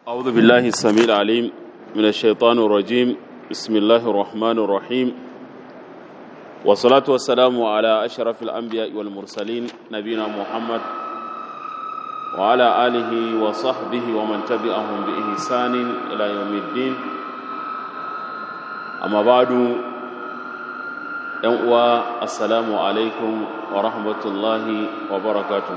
أعوذ بالله السميع العليم من الشيطان الرجيم بسم الله الرحمن الرحيم والصلاة والسلام على أشرف الأنبياء والمرسلين نبينا محمد وعلى آله وصحبه ومن تبعهم بإحسان إلى يوم الدين أما بعد يوم السلام عليكم ورحمة الله وبركاته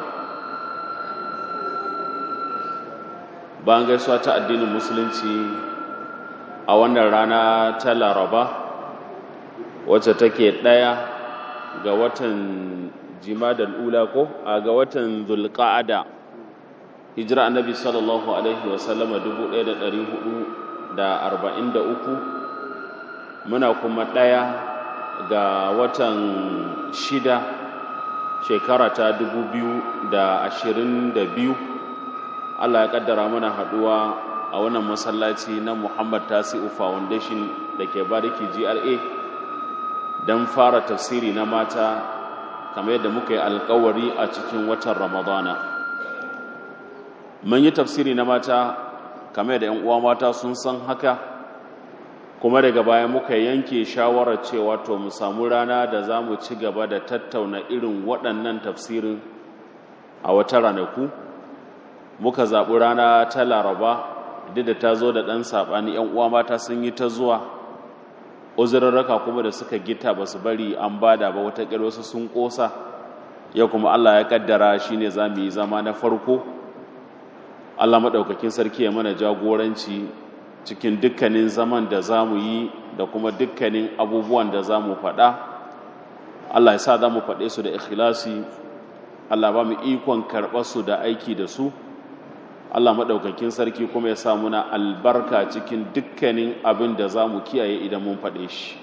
bayan gaisuwa ta addinin musulunci a wannan rana ta laraba wacce take ɗaya ga watan jimadar ula ko a ga watan zulqa'ada hijira annabi sallallahu alaihi wasallama 1443 muna kuma ɗaya ga watan shida shekara ta 2022 Allah ya kaddara mana haduwa a wannan masallaci na Muhammad Tasi'u Foundation da ke bariki GRA don fara tafsiri na mata kamar yadda muka yi alkawari a cikin watan Ramadana. Mun yi tafsiri na mata kamar yadda 'yan uwa mata sun san haka kuma daga baya muka yanke shawarar cewa to mu samu rana da za mu ci gaba da tattauna irin waɗannan tafsirin a wata ranaku. muka zaɓi rana ta laraba duk da ta zo da ɗan saɓani ‘yan uwa mata sun yi ta zuwa uzurarraka kuma da suka gita ba su bari an bada ba wata wasu sun ƙosa yau kuma allah ya ƙaddara shi ne za mu yi zama na farko allah maɗaukakin sarki ya mana jagoranci cikin dukkanin zaman da za mu yi da kuma dukkanin abubuwan da za mu faɗa allah ya sa za mu faɗe su da ikhlasi allah ba mu ikon karɓar su da aiki da su Allah maɗaukakin sarki kuma ya sa muna albarka cikin dukkanin abin da za mu kiyaye idan mun faɗe shi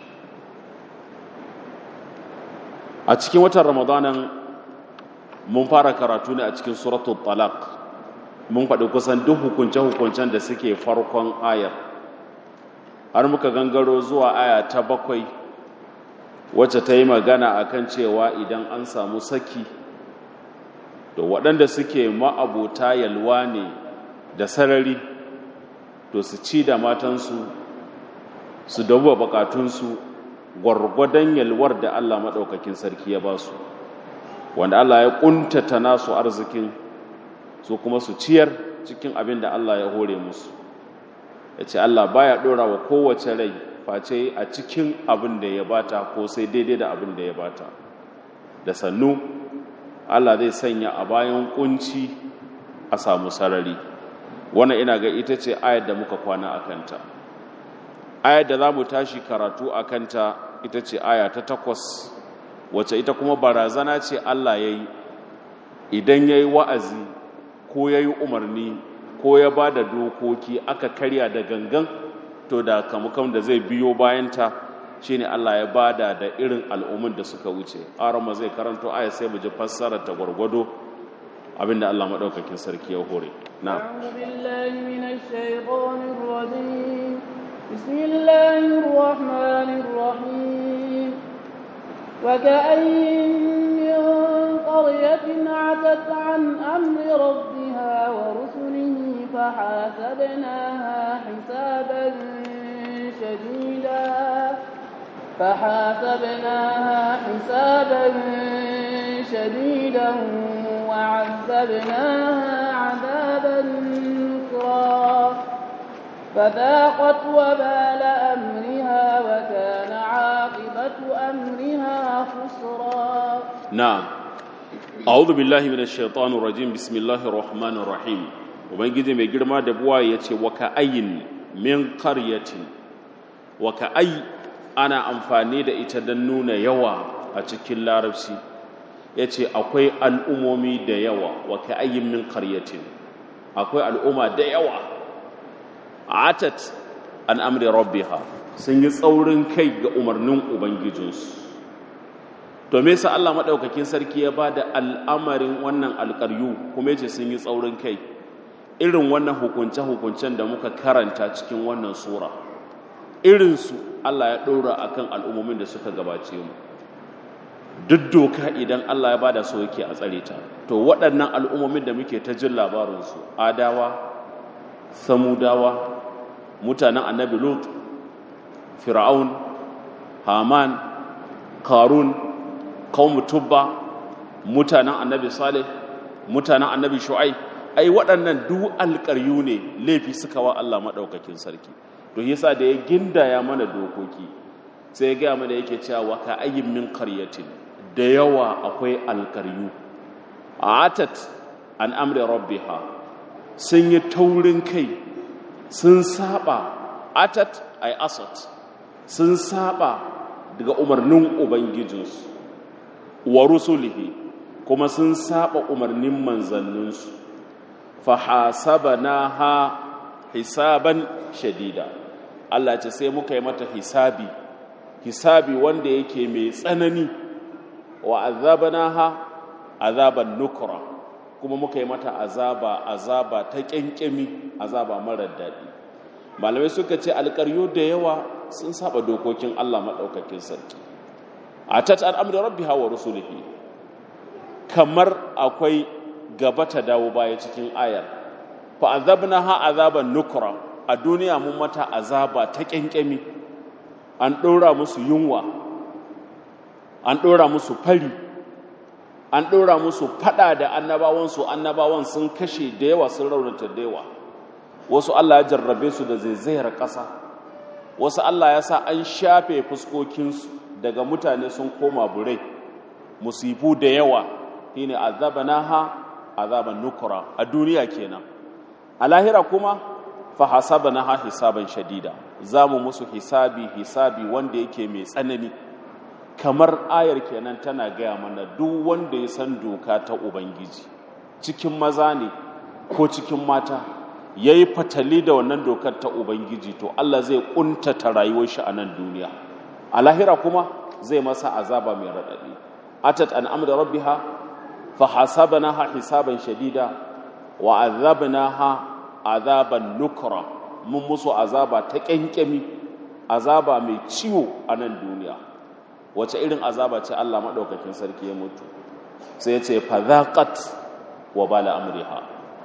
a cikin watan ramadanan mun fara karatu ne a cikin suratul talaq mun faɗi kusan duk hukunce-hukuncen da suke farkon ayar har muka gangaro zuwa aya ta bakwai wacce ta yi magana akan cewa idan an samu saki to waɗanda suke ma'abota yalwa ne da sarari to su ci da matansu su dabuwa bukatunsu gwargwadon yalwar da Allah maɗaukakin sarki ya ba su wanda Allah ya ƙuntata nasu arzikin su kuma su ciyar cikin abin da Allah ya hore musu ya ce Allah baya ɗora wa kowace rai face a cikin abin da ya bata ko sai daidai da abin da ya bata da sannu Allah zai sanya a bayan kunci a samu sarari wannan ina ga ita ce ayar da muka kwana a kanta ayar da za mu tashi karatu a kanta ita ce aya ta takwas wacce ita kuma barazana ce Allah ya yi idan ya yi wa'azi ko ya yi umarni ko ya ba da dokoki aka karya da gangan to da kamukan da zai biyo bayanta shi ne Allah ya bada da irin al'ummin da suka wuce arama zai karanto aya sai mu ji fassarar ta gwargwado abinda Allah maɗaukakin sarki ya hore na بسم الله الرحمن الرحيم وكأين من قرية عتت عن أمر ربها ورسله فحاسبناها حسابا شديدا فحاسبناها حسابا شديدا وعذبناها عذابا نكرا فذاقت وبال أمرها وكان عاقبة أمرها خسرا نعم أعوذ بالله من الشيطان الرجيم بسم الله الرحمن الرحيم وبنجي mai girma da buwa yace wa ka ayin min qaryatin wa ka ay ana amfani da ita don nuna yawa a cikin larabci ya ce akwai al'ummomi da yawa wa ka ayyin min karyatin akwai al'umma da yawa atat an amri rabbiha sun yi tsaurin kai ga umarnin ubangijinsu to me sa Allah maɗaukakin sarki ya ba da al'amarin wannan alƙaryu kuma yace sun yi tsaurin kai irin wannan hukunce-hukuncen da muka karanta cikin wannan sura irinsu Allah ya ɗora a kan al'ummomin da suka gabace mu duk doka idan Allah ya ba da so yake a tsare ta to waɗannan al'ummomin da muke ta jin labarinsu adawa samudawa mutanen annabi lut fir'aun haman karun kawmu tubba mutanen annabi salih mutanen annabi shu'ai ai waɗannan duk alƙaryu ne laifi suka wa Allah maɗaukakin sarki to yasa da ya gindaya mana dokoki sai ya gaya mana yake cewa ka ayyin min qaryatin da yawa akwai alƙaryu atat an amri rabbiha sun yi taurin kai sun saba atat ay asat sun saba daga umarnin ubangijinsu wa rusulihi kuma sun saba umarnin manzanninsu fa hasabanaha hisaban shadida Allah ce sai muka yi mata hisabi hisabi wanda yake mai tsanani wa azabanaha azaban nukra kuma muka yi mata azaba azaba ta kyankyami azaba marar daɗi malamai suka ce alƙaryo da yawa sun saba dokokin Allah maɗaukakin sarki a tat an amri rabbiha wa rusulihi kamar akwai gaba ta dawo baya cikin ayar fa azabnaha azaban nukra a duniya mun mata azaba ta kyankyami an ɗora musu yunwa an ɗora musu fari an ɗora musu faɗa da annabawansu annabawan sun kashe da yawa sun raunata da yawa wasu Allah ya jarrabe su da zaizayar ƙasa wasu Allah ya sa an shafe fuskokinsu daga mutane sun koma burai musibu da yawa shine azabanaha azaban nukura a duniya kenan a lahira kuma fa hasabanaha hisaban shadida zamu musu hisabi hisabi wanda yake mai tsanani kamar ayar kenan tana gaya mana duk wanda ya san doka ta ubangiji cikin maza ne ko cikin mata ya yi fatali da wannan dokar ta ubangiji to allah zai kuntata rayuwar shi a nan duniya a lahira kuma zai masa azaba mai raɗaɗi atat an amda rabbiha fa hasabnaha hisaban shadida wa azabnaha azaban nukra mun musu azaba ta kyankyami azaba mai ciwo a nan duniya wace irin azaba ce Allah maɗaukakin sarki ya mutu sai ya ce fadhaqat wa bala amriha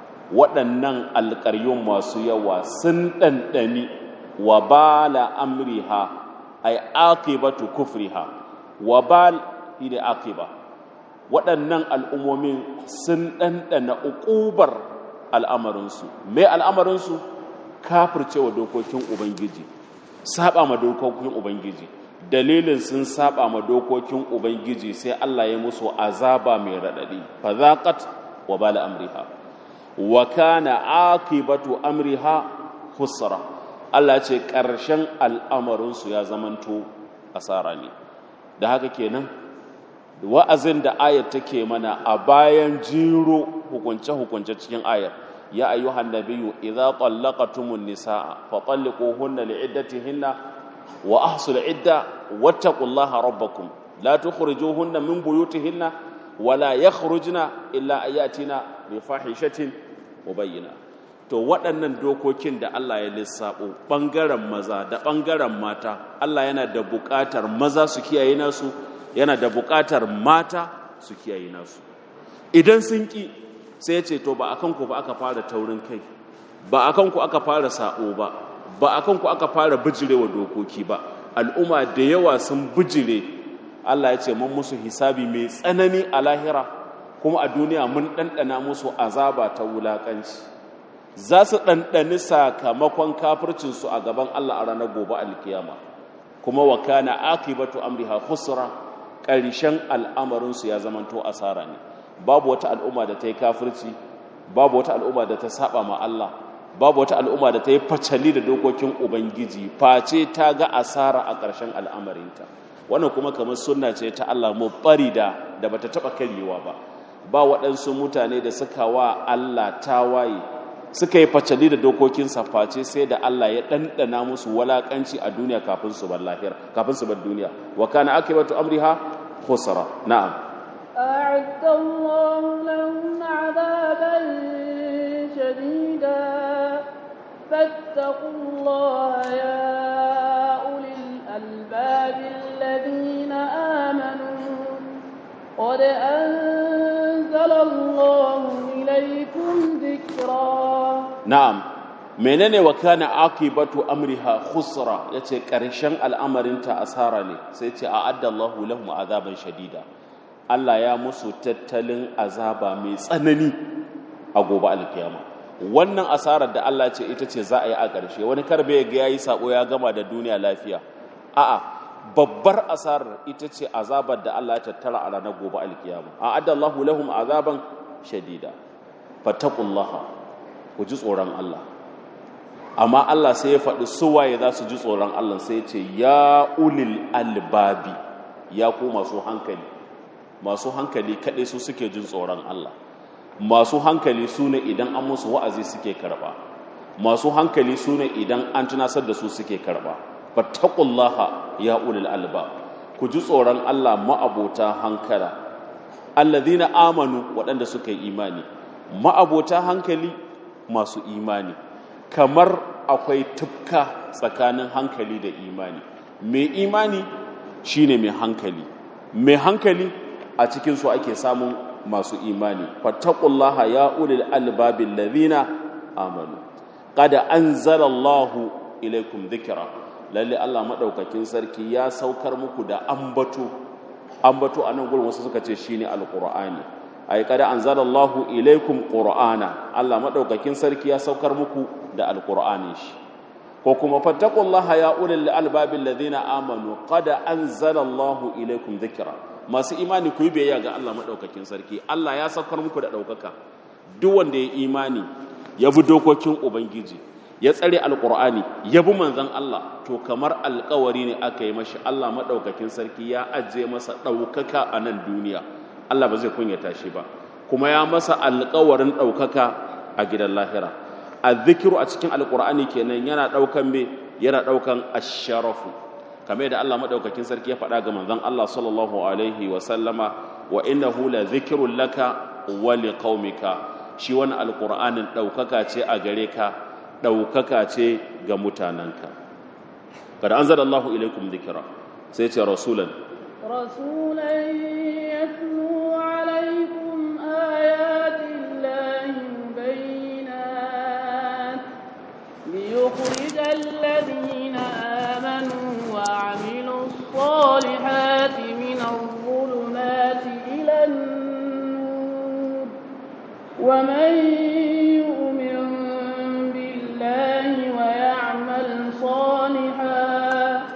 waɗannan alƙaryun masu yawa sun ɗanɗani wa bala amriha ay aqibatu kufriha wa bal ila aqiba waɗannan al'ummomin sun ɗanɗana uƙubar al'amarinsu me al'amarinsu kafircewa dokokin ubangiji saba ma dokokin ubangiji dalilin sun saba ma dokokin ubangiji sai Allah ya musu azaba mai radadi fa zaqat wa bala amriha wa kana aqibatu amriha khusra Allah ce karshen al'amarin su ya zamanto asara ne da haka kenan wa'azin da ayat take mana a bayan jiro hukunce hukunce cikin ayar ya ayyuhan nabiyyu idza tallaqatumun nisaa fa talliquhunna li'iddatihinna wa ahsul idda wattaqullaha rabbakum la tukhrijuhunna min buyutihinna wa la yakhrujna illa ayatina bi fahishatin mubayyina to waɗannan dokokin da Allah ya lissafo bangaren maza da bangaren mata Allah yana da buƙatar maza su kiyaye nasu yana da buƙatar mata su kiyaye nasu idan sun ki sai ya ce to ba akan ku ba aka fara taurin kai ba akan ku aka fara sa'o ba ba a kanku aka fara bijirewa dokoki ba al'umma da yawa sun bijire Allah ya ce mun musu hisabi mai tsanani a lahira kuma a duniya mun ɗanɗana musu azaba ta wulaƙanci za su ɗanɗani sakamakon kafircinsu a gaban Allah a ranar gobe alkiyama kuma wa kana akibatu amriha khusra ƙarshen al'amarinsu ya zamanto asara ne babu wata al'umma da ta yi kafirci babu wata al'umma da ta saba ma Allah babu wata al'umma da ta yi facali da dokokin ubangiji face ta ga asara a ƙarshen al'amarinta wannan kuma kamar sunna ce ta Allah mu bari da da bata taba karyewa ba ba waɗansu mutane da suka wa Allah tawaye suka yi facali da dokokinsa face sai da Allah ya ɗanɗana musu walaƙanci a duniya kafin su bar lahira kafin su bar duniya wa kana akibatu amriha khusra na'am أعد الله لهم عذابا شديدا فاتقوا الله يا أولي الألباب الذين آمنوا قد أنزل الله إليكم ذكرا na'am menene wa kana akibatu amriha khusra yace karshen al'amarinta asara ne sai ce a'adda Allahu lahum azaban shadida Allah ya musu tattalin azaba mai tsanani a gobe alkiyama wannan asarar da Allah ce ita ce za a yi a ƙarshe wani karbe ga yayi sako ya gama da duniya lafiya a'a babbar asarar ita ce azabar da Allah ya tattara a ranar gobe alkiyama a'adda Allahu lahum azaban shadida fattaqullaha ku ji tsoron Allah amma Allah sai ya faɗi suwaye za su ji tsoron Allah sai ya ce ya ulil albabi ya ku masu hankali masu hankali kaɗai su suke jin tsoron Allah masu hankali su ne idan an musu wa'azi suke karɓa masu hankali su ne idan an tunasar da su suke karɓa fattaqullaha ya ulil albab ku ji tsoron Allah ma'abota hankala alladhina amanu waɗanda suka yi imani ma'abota hankali masu imani kamar akwai tufka tsakanin hankali da imani mai imani shine mai hankali mai hankali a cikinsu ake samun masu imani fattaqullaha ya ulil albabil ladhina amanu qad anzalallahu ilaikum dhikra lalle Allah madaukakin sarki ya saukar muku da ambato ambato anan gurin wasu suka ce shine alqur'ani ay kada anzalallahu ilaikum qur'ana Allah madaukakin sarki ya saukar muku da alqur'ani shi ko kuma fattaqullaha ya ulil albabil ladina amanu qad anzalallahu ilaikum dhikra masu imani ku yi biyayya ga Allah madaukakin sarki Allah ya saukar muku da daukaka duk wanda ya imani ya bi dokokin ubangiji ya tsare alqur'ani ya bi manzon Allah to kamar alkawari ne aka yi mashi Allah madaukakin sarki ya ajiye masa daukaka a nan duniya Allah ba zai kunyata shi ba kuma ya masa alkawarin ɗaukaka a gidan lahira a zikiru a cikin alkur'ani kenan yana ɗaukan me yana ɗaukan asharafu kamar da Allah maɗaukakin sarki ya faɗa ga manzon Allah sallallahu alaihi wa sallama wa innahu la zikrun laka wa liqaumika shi wani alkur'anin ɗaukaka ce a gare ka ɗaukaka ce ga mutanenka kada anzala Allahu ilaikum dhikra sai ce rasulan رسولا يتلو عليكم آيات الله مبينات ليخرج الذين آمنوا وعملوا الصالحات من الظلمات إلى النور ومن يؤمن بالله ويعمل صالحا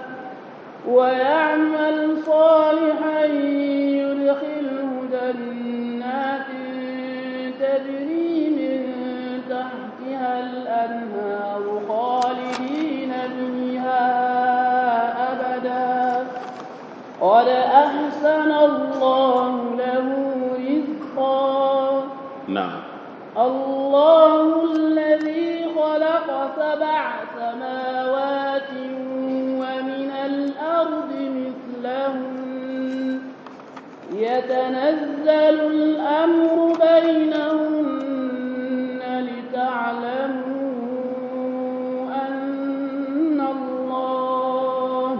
ويعمل صالحا يدخله جنات تجري من تحتها الأنهار خالدين فيها أبدا قد أحسن الله له رزقا na'am الله الذي خلق سبع سماوات ومن الأرض مثلهن يتنزل الأمر بينهن لتعلموا أن الله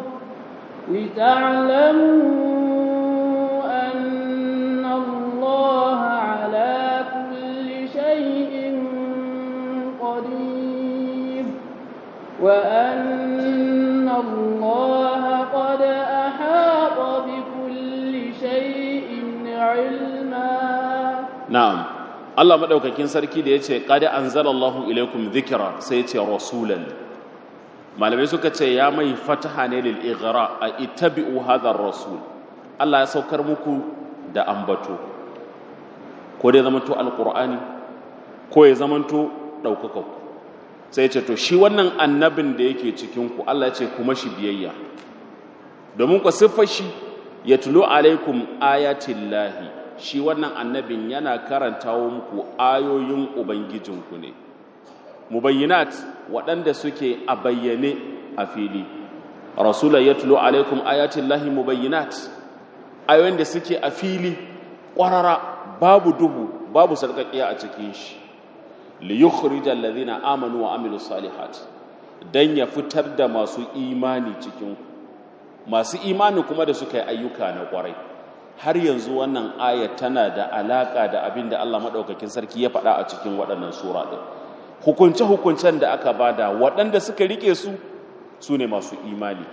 لتعلموا أن الله على كل شيء قدير وأن الله قد أحاط بكل شيء علما na'am Allah madaukakin sarki da yace qad anzalallahu ilaikum dhikra sai yace rasulan malamai suka ce ya mai fataha ne lil ighra a ittabi'u hadha rasul Allah ya saukar muku da ambato ko dai zamanto alqur'ani ko ya zamanto daukaka ku sai ce to shi wannan annabin da yake cikin ku Allah ya ce kuma shi biyayya domin ku siffar shi yatlu alaikum ayatillahi shi wannan annabin yana karantawo muku ayoyin ubangijinku ne mubayyinat waɗanda suke a bayyane a fili rasula yatlu alaikum ayatillahi mubayyinat ayoyin da suke a fili ƙwarara babu duhu babu sarƙaƙiya a cikin shi li yukhrijal ladhina amanu wa amilus salihat dan ya fitar da masu imani cikin ku masu imani kuma da suka yi ayyuka na ƙwarai har yanzu wannan aya tana da alaka da abin da Allah madaukakin sarki ya faɗa a cikin waɗannan sura ɗin hukunce-hukuncen da aka bada waɗanda suka rike su su ne masu imani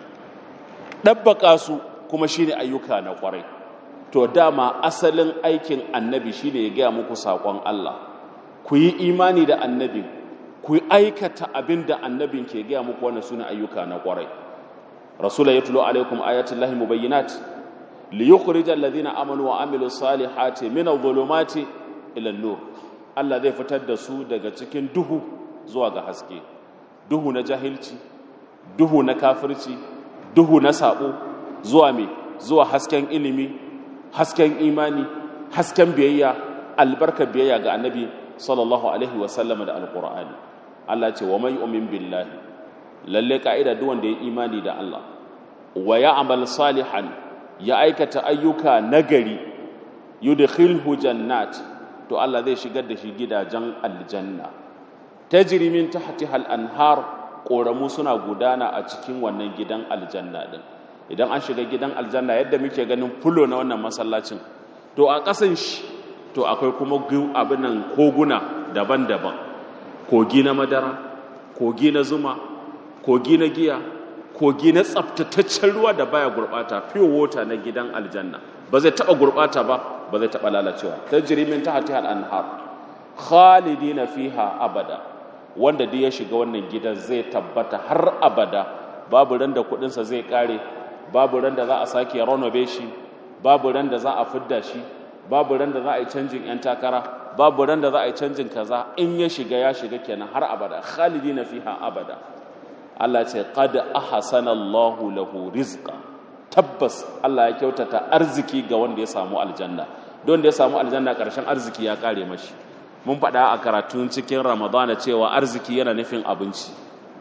ɗabbaka su kuma shine ayyuka na ƙwarai to dama asalin aikin annabi shine ya gaya muku saƙon Allah ku yi imani da annabin ku yi aikata abin da annabin ke gaya muku wannan sune ayyuka na ƙwarai rasula ya tulo alaikum ayatul lahi mubayyinat li yukhrija alladhina amanu wa amilus salihati min adh-dhulumati ila an-nur Allah zai fitar da su daga cikin duhu zuwa ga haske duhu na jahilci duhu na kafirci duhu na sabo zuwa me zuwa hasken ilimi hasken imani hasken biyayya albarka biyayya ga annabi sallallahu alaihi wasallam da alqur'ani Allah ce wa man yu'min billahi lalle ka'ida duk wanda ya imani da Allah wa ya'mal salihan ya aikata ayyuka nagari yudkhilhu jannat to Allah zai shigar da shi gidajen aljanna tajri min tahtiha al-anhar koramu suna gudana a cikin wannan gidan aljanna din idan an shiga gidan aljanna yadda muke ganin fulo na wannan masallacin to a ƙasan shi to akwai kuma abin nan koguna daban-daban kogi na madara kogi na zuma kogi na giya kogi na tsaftataccen ruwa da baya gurbata pure water na gidan aljanna ba zai taba gurbata ba ba zai taba lalacewa tajri min tahtiha al-anhar khalidina fiha abada wanda duk ya shiga wannan gidan zai tabbata har abada babu ran da kudin sa zai kare babu ran da za a sake renove shi babu ran da za a fidda shi babu ran da za a yi canjin yan takara babu ran da za a yi canjin kaza in ya shiga ya shiga kenan har abada khalidina fiha abada Allah ce qad ahsana Allahu lahu rizqa tabbas Allah ya kyautata arziki ga wanda ya samu aljanna don da ya samu aljanna karshen arziki ya kare mashi mun faɗa a karatun cikin ramadana cewa arziki yana nufin abinci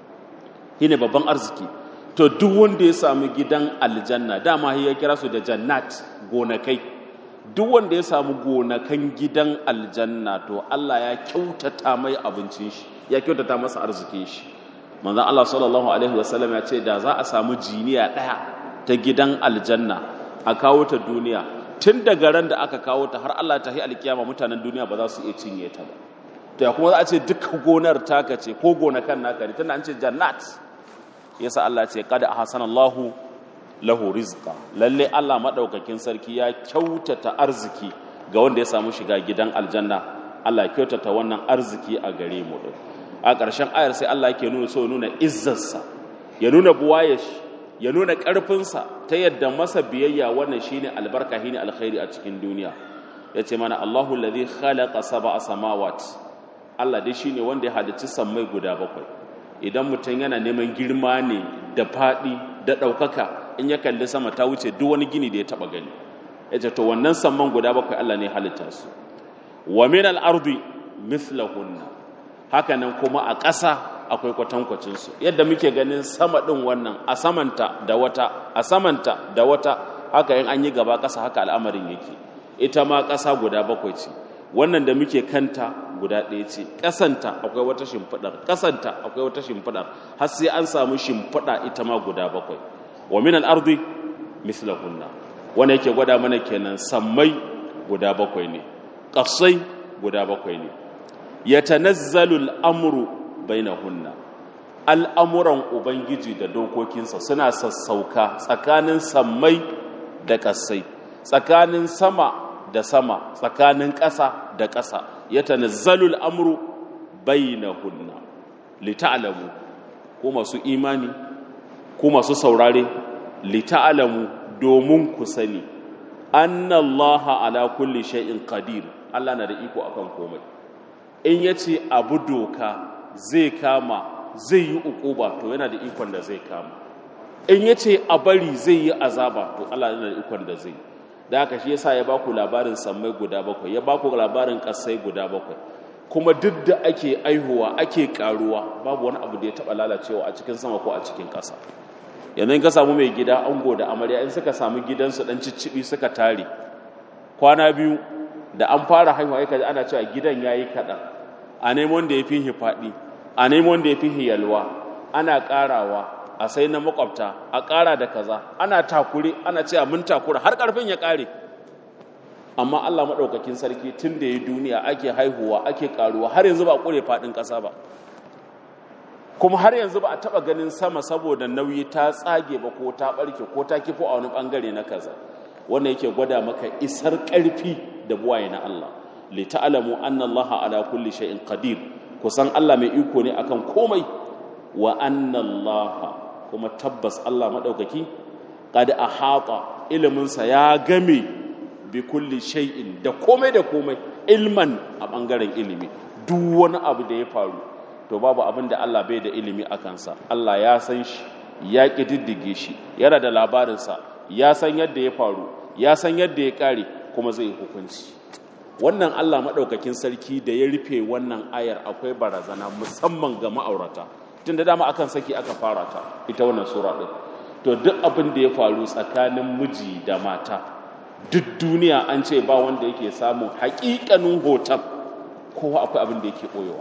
shine babban arziki to duk wanda ya samu gidan aljanna dama ya kira su da jannat gonakai duk wanda ya samu gonakan gidan aljanna to Allah ya kyautata mai abincin shi ya kyautata masa arzikin shi manzon Allah sallallahu alaihi wasallam ya ce da za a samu jiniya daya ta gidan aljanna a kawo ta duniya tun daga ran da aka kawo ta har Allah ta yi alkiyama mutanen duniya ba za su iya cinye ta ba to ya kuma za a ce duka gonar taka ce ko gonakan naka ne tunda an ce jannat yasa Allah ce kada ahsanallahu lahu rizqa lalle Allah madaukakin sarki ya kyautata arziki ga wanda ya samu shiga gidan aljanna Allah ya kyautata wannan arziki a gare mu din a ƙarshen ayar sai Allah yake nuna so nuna izzarsa ya nuna buwaye shi ya nuna ƙarfinsa ta yadda masa biyayya wannan shine albarka shine alkhairi a cikin duniya yace mana Allahu allazi khalaqa sab'a samawat Allah dai shine wanda ya halicci sammai guda bakwai idan mutum yana neman girma ne da faɗi da ɗaukaka in ya kalli sama ta wuce duk wani gini da ya taɓa gani ya ce to wannan samman guda bakwai Allah ne halitta su wa min al-ardi mithlahunna haka nan kuma a ƙasa akwai kwatankwacin su yadda muke ganin sama ɗin wannan a samanta da wata a samanta da wata haka in an yi gaba ƙasa haka al'amarin yake ita ma ƙasa guda bakwai ce wannan da muke kanta guda ɗaya ce ƙasanta akwai wata shimfiɗar ƙasanta akwai wata shimfiɗar har sai an samu shimfiɗa ita ma guda bakwai wa min al-ardi mislahunna wanda yake gwada mana kenan sammai guda bakwai ne ƙasai guda bakwai ne yatanazzalu al-amru bainahunna al'amuran ubangiji da dokokinsa suna sassauka tsakanin sammai da ƙasai tsakanin sama da sama tsakanin ƙasa da ƙasa ya tanazzalul amru bainahunna lita'lamu ko masu imani ko masu saurare lita'lamu domin ku sani annallaha ala kulli shay'in qadir Allah na da iko akan komai in yace abu doka zai kama zai yi ukuba to yana da ikon da zai kama in yace a bari zai yi azaba to Allah yana da ikon da zai da haka shi yasa ya baku labarin sammai guda bakwai ya baku labarin kasai guda bakwai kuma duk da ake aihuwa ake karuwa babu wani abu da ya taba lalacewa a cikin sama ko a cikin ƙasa yanzu in ka samu mai gida ango da amarya in suka samu gidansu dan ciccibi suka tare kwana biyu da an fara haihuwa yaka ana cewa gidan yayi kaɗan a neman da ya fi faɗi a neman da ya fi yalwa ana ƙarawa a sai na makwabta a ƙara da kaza ana takure ana cewa mun takura har ƙarfin ya ƙare amma Allah maɗaukakin sarki tun da ya duniya ake haihuwa ake ƙaruwa har yanzu ba a ƙure faɗin ƙasa ba kuma har yanzu ba a taɓa ganin sama saboda nauyi ta tsage ba ko ta ɓarke ko ta kifo a wani ɓangare na kaza wannan yake gwada maka isar ƙarfi da buwaye na Allah li ta'lamu anna Allah ala kulli shay'in qadir kusan Allah mai iko ne akan komai wa anna Allah kuma tabbas Allah madaukaki qad ahata iliminsa ya game bi kulli shay'in da komai da komai ilman a bangaren ilimi duk wani abu da ya faru to babu abin da Allah bai da ilimi a kansa Allah ya san shi ya ƙididdige shi yana da labarinsa ya san yadda ya faru ya san yadda ya ƙare kuma zai hukunci wannan Allah maɗaukakin sarki da ya rufe wannan ayar akwai barazana musamman ga ma'aurata tun da dama akan saki aka fara ta ita wannan sura ɗin to duk abin da ya faru tsakanin miji da mata duk duniya an ce ba wanda yake samun haƙiƙanin hoton kowa akwai abin da yake ɓoyewa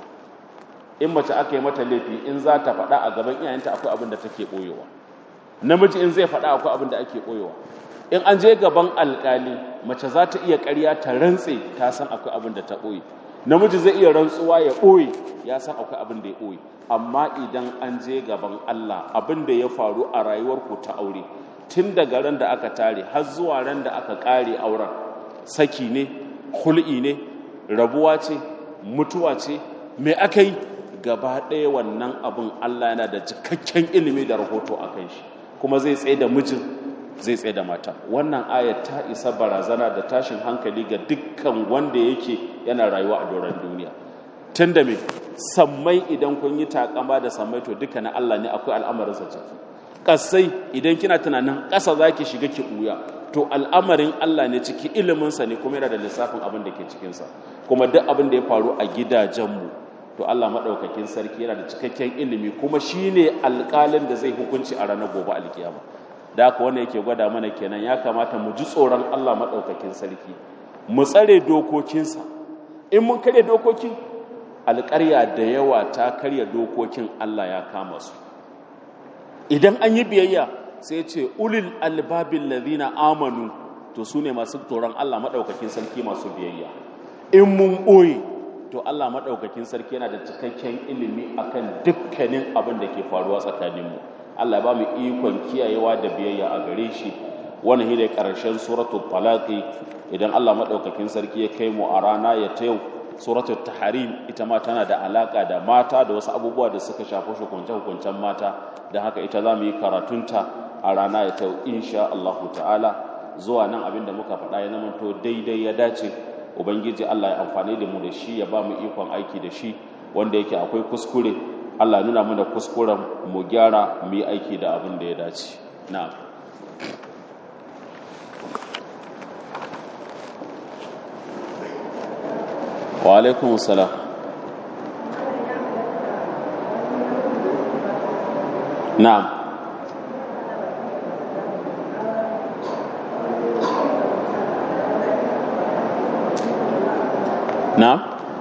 in mace aka yi mata laifi in za ta faɗa a gaban iyayenta akwai abin da take ɓoyewa namiji in zai faɗa akwai abin da ake ɓoyewa in an je gaban alƙali mace za ta iya ƙarya ta rantse ta san akwai abin da ta ɓoye namiji zai iya rantsuwa ya ɓoye ya san akwai abin da ya ɓoye amma idan an je gaban Allah abin da ya faru a rayuwarku ta aure tun daga ran da aka tare har zuwa ran da aka ƙare auren saki ne hul'i ne rabuwa ce mutuwa ce me aka yi gaba ɗaya wannan abin Allah yana da cikakken ilimi da rahoto a kan shi kuma zai tsaye da mijin zai tsaye da mata wannan ayat ta isa barazana da tashin hankali ga dukkan wanda yake yana rayuwa a doron duniya tun da me sammai idan kun yi takama da sammai to duka na Allah ne akwai al'amarinsa ciki ƙasai idan kina tunanin ƙasa za ki shiga ki ɓuya to al'amarin Allah ne ciki iliminsa ne kuma yana da lissafin abin da ke cikinsa kuma duk abin da ya faru a gidajenmu to Allah maɗaukakin sarki yana da cikakken ilimi kuma shi ne alƙalin da zai hukunci a ranar gobe alkiyama da haka wannan yake gwada mana kenan ya kamata mu ji tsoron Allah maɗaukakin sarki mu tsare dokokinsa in mun karya dokokin alƙarya da yawa ta karya dokokin Allah ya kama su idan an yi biyayya sai ce ulil albabin ladina amanu to su ne masu tsoron Allah maɗaukakin sarki masu biyayya in mun ɓoye to Allah maɗaukakin sarki yana da cikakken ilimi akan dukkanin abin da ke faruwa tsakaninmu Allah ba mu ikon kiyayewa da biyayya a gare shi wani shi ne ƙarshen suratul talaqi idan Allah maɗaukakin sarki ya kai mu a rana ya ta yau suratul taharim ita ma tana da alaka da mata da wasu abubuwa da suka shafi hukunce-hukuncen mata da haka ita za mu yi karatunta a rana ya ta yau insha Allah ta'ala zuwa nan abin da muka faɗa ya zama to daidai ya dace ubangiji Allah ya amfani da mu da shi ya ba mu ikon aiki da shi wanda yake akwai kuskure Allah nuna mana kuskuren mu gyara mu yi aiki da abin da ya dace na'am wa alaikum salam na'am na'am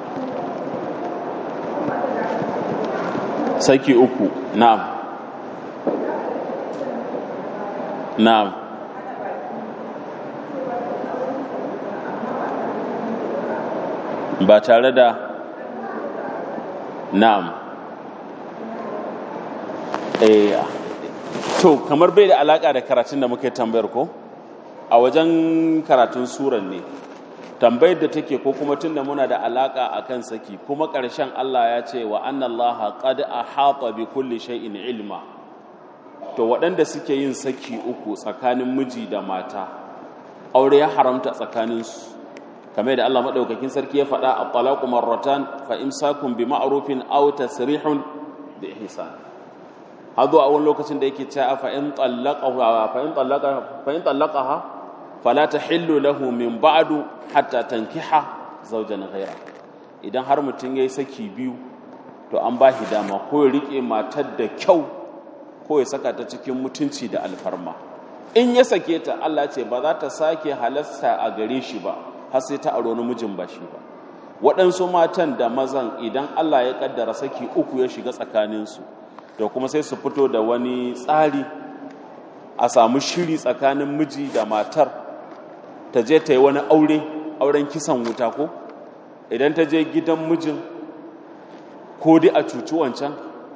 saki uku na'am na'am ba tare da na'am eh to kamar bai da alaka da karatun da muke tambayar ko a wajen karatun suran ne tambayar da take ko kuma tunda muna da alaka akan saki kuma ƙarshen Allah ya ce wa annallaha qad ahata bi kulli shay'in ilma to waɗanda suke yin saki uku tsakanin miji da mata aure ya haramta tsakanin su kamar da Allah madaukakin sarki ya faɗa at-talaqu marratan fa imsakun bi ma'rufin aw tasrihun bi ihsan hado a wani lokacin da yake cewa fa in tallaqa fa in tallaqa fa in tallaqaha fala tahillu lahu min ba'du hatta tankiha zawjan ghayra idan har mutum yayi saki biyu to an ba shi dama ko ya rike matar da kyau ko ya saka ta cikin mutunci da alfarma in ya sake ta Allah ce ba za ta sake halasta a gare shi ba har sai ta aro namijin ba shi ba waɗansu matan da mazan idan Allah ya kaddara saki uku ya shiga tsakaninsu to kuma sai su fito da wani tsari a samu shiri tsakanin miji da matar ta je ta yi wani aure auren kisan wuta ko idan ta je gidan mijin ko dai a cuci wancan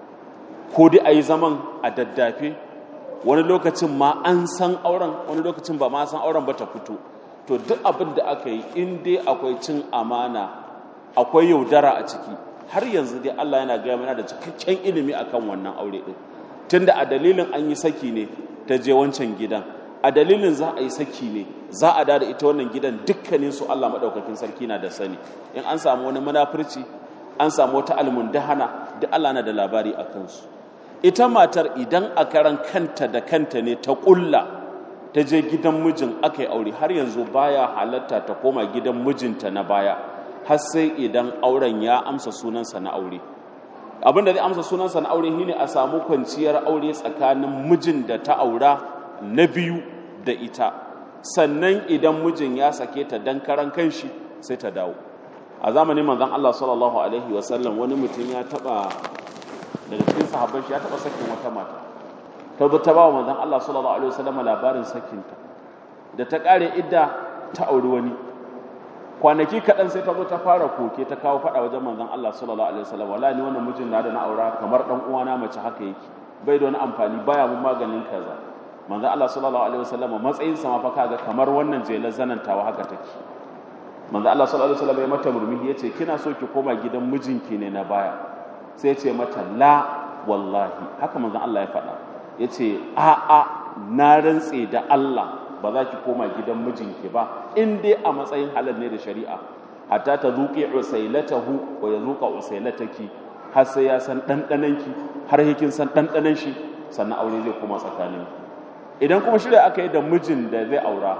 ko dai a yi zaman a daddafe wani lokacin ma an san auren wani lokacin ba ma san auren ba ta fito to duk abin da aka yi in dai akwai cin amana akwai yaudara a ciki har yanzu dai Allah yana gaya mana da cikakken ilimi akan wannan aure din tunda a dalilin an yi saki ne ta je wancan gidan a dalilin za a yi saki ne za a da ita wannan gidan dukkanin su Allah madaukakin sarki na da sani in an samu wani munafurci an samu wata almundahana duk Allah na da labari a kansu ita matar idan a karan kanta da kanta ne ta kulla ta je gidan mijin aka yi aure har yanzu baya halatta ta koma gidan mijinta na baya har sai idan auren ya amsa sunansa na aure abin da zai amsa sunansa na aure shine a samu kwanciyar aure tsakanin mijin da ta aura na biyu da ita sannan idan mijin ya sake ta dan karan kanshi sai ta dawo a zamanin manzon Allah sallallahu alaihi wasallam wani mutum ya taba daga cikin sahabban shi ya taba sakin wata mata ta zo ta ba wa manzon Allah sallallahu alaihi wasallam labarin sakinta da ta kare idda ta auri wani kwanaki kaɗan sai ta zo ta fara koke ta kawo faɗa wajen manzon Allah sallallahu alaihi wasallam wala ni wannan mijin na da na aura kamar dan uwana mace haka yake bai da wani amfani baya mun maganin kaza manzon Allah sallallahu alaihi wasallam matsayin sa ma fa kaga kamar wannan jelar zanantawa haka take manzon Allah sallallahu alaihi wasallam ya mata murmushi yace kina so ki koma gidan mijinki ne na baya sai ya ce mata la wallahi haka manzon Allah ya faɗa yace a a na rantse da Allah ba za ki koma gidan mijinki ba in dai a matsayin halal ne da shari'a hatta ta zuƙi usailatahu wa ya zuƙa usailataki har sai ya san ɗanɗananki har hikin san ɗanɗanan shi sannan aure zai koma tsakanin idan kuma shirya aka yi da mijin da zai aura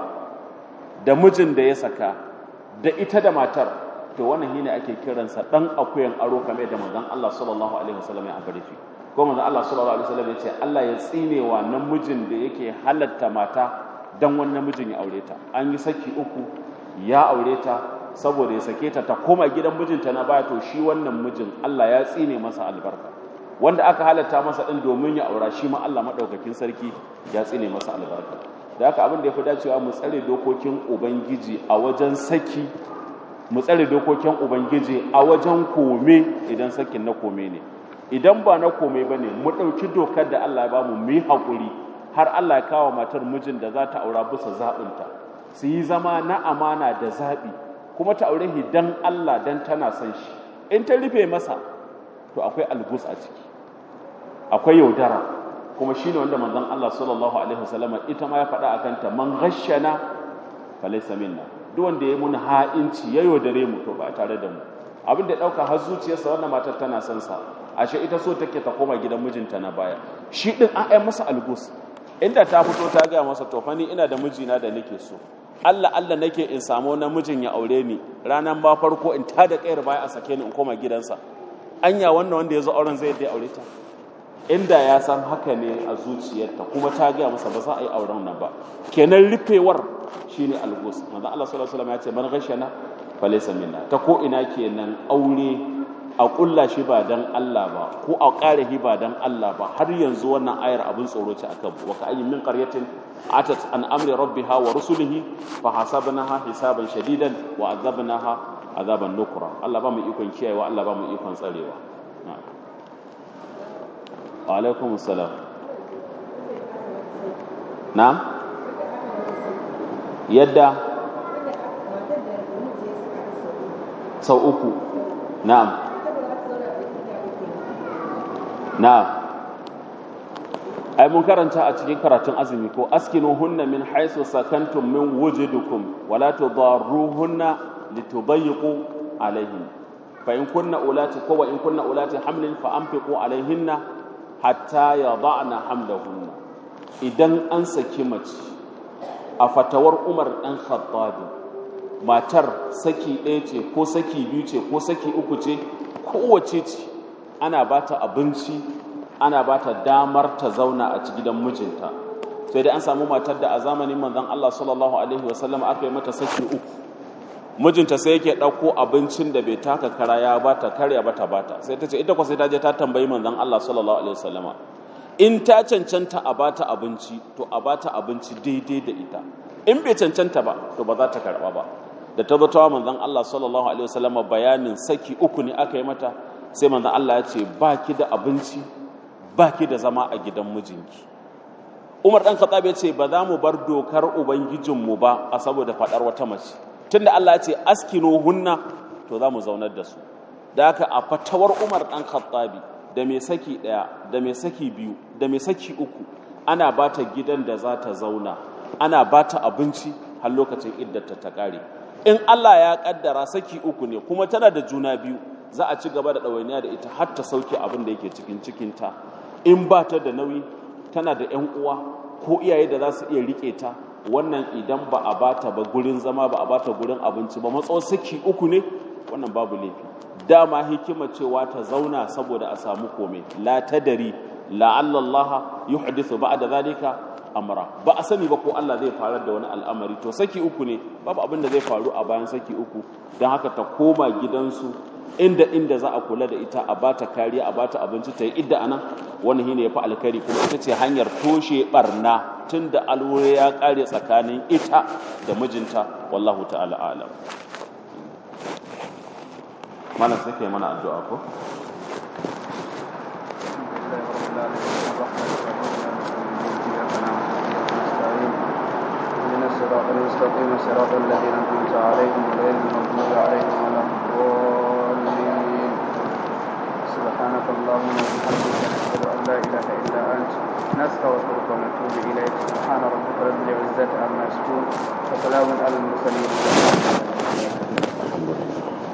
da mijin da ya saka da ita da matar to wannan shine ake kiransa dan akuyan aro kamar da manzon Allah sallallahu alaihi wasallam ya ambare shi ko manzon Allah sallallahu alaihi wasallam ya ce Allah ya tsinewa namijin da yake halatta mata dan wani namijin ya aure ta an yi saki uku ya aure ta saboda ya sake ta ta koma gidan mijinta na baya to shi wannan mijin Allah ya tsine masa albarka wanda aka halatta masa din domin ya aura shi ma Allah madaukakin sarki ya tsine masa albarka da haka abin da ya fi dacewa mu tsare dokokin ubangiji a wajen saki mu tsare dokokin ubangiji a wajen kome idan sakin na kome ne idan ba na kome ba ne mu ɗauki dokar da Allah ya bamu mu yi haƙuri har Allah ya kawo matar mijin da za ta aura bisa zaɓinta su yi zama na amana da zaɓi kuma ta aure shi dan Allah dan tana son shi in ta rufe masa to akwai algus a ciki akwai yaudara kuma shine wanda manzon Allah sallallahu alaihi wasallama ita ma ya faɗa akan ta man ghashana falaysa minna duk wanda ya mun ha'inci ya yaudare mu to ba tare da mu abin da dauka har zuciyarsa wannan matar tana son sa ashe ita so take ta koma gidan mijinta na baya shi din an ai masa algus inda ta fito ta gaya masa to fa ni ina da mijina da nake so Allah Allah nake in samu namijin ya aure ni ranan ba farko in ta da kayar baya a sake ni in koma gidansa anya wannan wanda ya zo auren zai da aure ta inda ya san haka ne a zuciyarta kuma ta gaya masa ba za a yi auren nan ba kenan rufewar shine algus manzo Allah sallallahu alaihi wasallam ya ce man ghashana falaysa minna ta ko ina kenan aure a kulla shi ba dan Allah ba ko a ƙara shi ba dan Allah ba har yanzu wannan ayar abin tsoro ce akan wa ka ayyin min qaryatin atat an amri rabbiha wa rusulihi fa hasabnaha hisaban shadidan wa azabnaha azaban nukra Allah ba mu ikon kiyayewa Allah ba mu ikon tsarewa wa alaikum assalam na'am yadda sau uku na'am na'am ai mun karanta a cikin karatun azumi ko askinu hunna min haisu sakantum min wujudukum wala tudarruhunna litudayyiqu alaihin fa in kunna ulati ko wa in kunna ulati hamlin fa anfiqu alaihinna hatta yada'na hamlahunna idan an saki mace a fatawar Umar dan Khattabi matar saki ɗaya ce ko saki biyu ce ko saki uku ce kowace ce ana ba ta abinci ana ba ta damar ta zauna a ci gidan mijinta sai dai an samu matar da a zamanin manzon Allah sallallahu alaihi wasallam aka yi mata saki uku mijinta sai yake ɗauko abincin da bai taka kara ya bata karya bata bata sai ta ce ita kwa sai ta je ta tambayi manzon Allah sallallahu alaihi wasallama in ta cancanta a bata abinci to a bata abinci daidai da ita in bai cancanta ba to ba za ta karba ba da ta zata manzon Allah sallallahu alaihi wasallam bayanin saki uku ne aka yi mata sai manzon Allah ya ce baki da abinci baki da zama a gidan mijinki Umar dan Khattab ya ce ba za mu bar dokar ubangijinmu ba a saboda fadar wata mace tunda Allah ya ce askinu hunna to za mu zaunar da su da haka a fatawar Umar dan Khattabi da mai saki daya da mai saki biyu da mai saki uku ana bata gidan da za ta zauna ana bata abinci har lokacin iddata ta kare in Allah ya kaddara saki uku ne kuma tana da juna biyu za a ci gaba da ɗawainiya da ita har ta sauke abin da yake cikin cikinta in ba ta da nauyi tana da 'yan uwa ko iyaye da za su iya riƙe ta wannan idan ba a bata ba gurin zama ba a bata gurin abinci ba matsawar saki uku ne wannan babu laifi dama hikima cewa ta zauna saboda a samu komai la tadari la'alla Allah yuhdithu ba'da zalika amra ba a sani ba ko Allah zai farar da wani al'amari to saki uku ne babu abin da zai faru a bayan saki uku don haka ta koma gidansu inda inda za a kula da ita a bata kariya a bata abinci ta yi idda anan wani shine yafi alkhairi kuma ita ce hanyar toshe barna tunda alwuri ya kare tsakanin ita da mijinta wallahu ta'ala alam malam sai kai mana addu'a ko الصراط المستقيم صراط الذين أنعمت عليهم غير المغضوب عليهم ولا الضالين سبحانك اللهم وبحمدك نشهد أن لا إله إلا أنت نستغفرك ونتوب إليك سبحان ربك رب العزة عما يصفون وسلام على المرسلين alhamdulillah